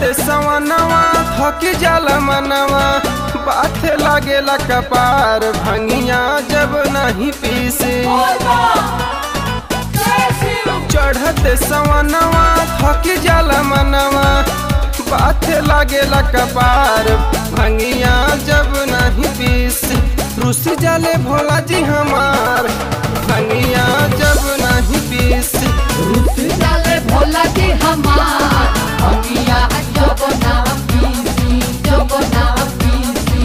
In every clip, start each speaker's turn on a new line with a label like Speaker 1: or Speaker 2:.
Speaker 1: चढ़ते सवनवा थकी जल मनवा बाथे लागेला कपार भंगिया जब नहीं पीसे चढ़ते सवनवा थकी जल मनवा बाथे लागेला कपार भंगिया जब नहीं पीसे रुस जले भोला जी हमार भंगिया जब नहीं पीसे
Speaker 2: रुस जाले भोला जी हमार भंगिया जब ना पीसी जब ना पीसी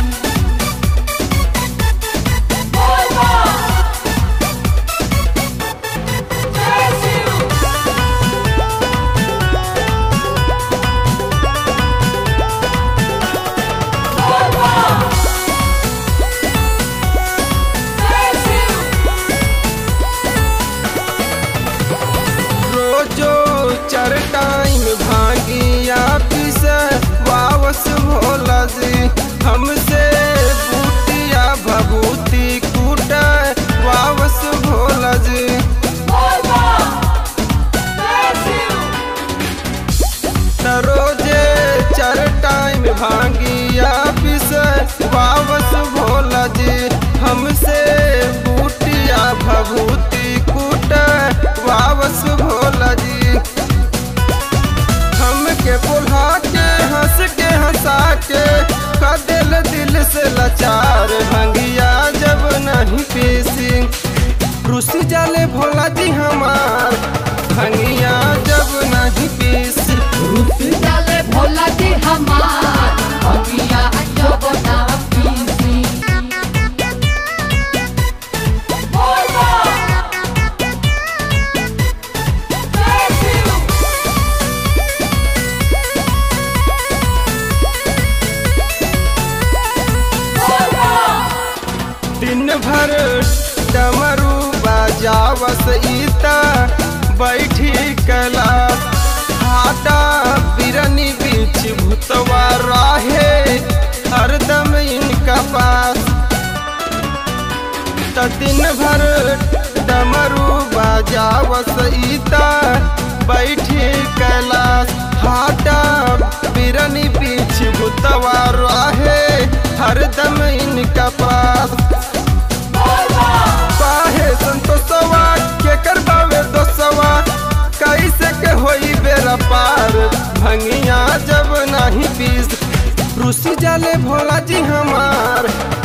Speaker 1: रोजो चार टाइम भांगिया पिस वावस भोला जी हमसे बूटिया भभूति कूट वावस भोला जी त रोजे चार टाइम भांगिया पिस वावस भोला जी हमसे बूटिया भभूति कूट वावस भोला जी हमके बुला के हंस के हंसा के का दिल दिल से लाचार भंगिया जब नहीं पीसी रुसी जाले भोला जी हमार भंगिया जब नहीं पीसी
Speaker 2: रुस जाले भोला जी हमार भंगिया जब ना पीसी
Speaker 1: दिन भर डमरू बजावस ईता बैठी कला हाटा बिरनी बीच भूतवा राहे हरदम इनका पास त दिन भर डमरू बजावस ईता बैठी कैलाश हाटा बिरनी बीच भूतवा राहे हरदम इनका पास काहे संतोषवा के करबावे दोसवा कैसे के होई बेरा पार भंगिया जब नहीं पीस रुसी जाले भोला जी हमार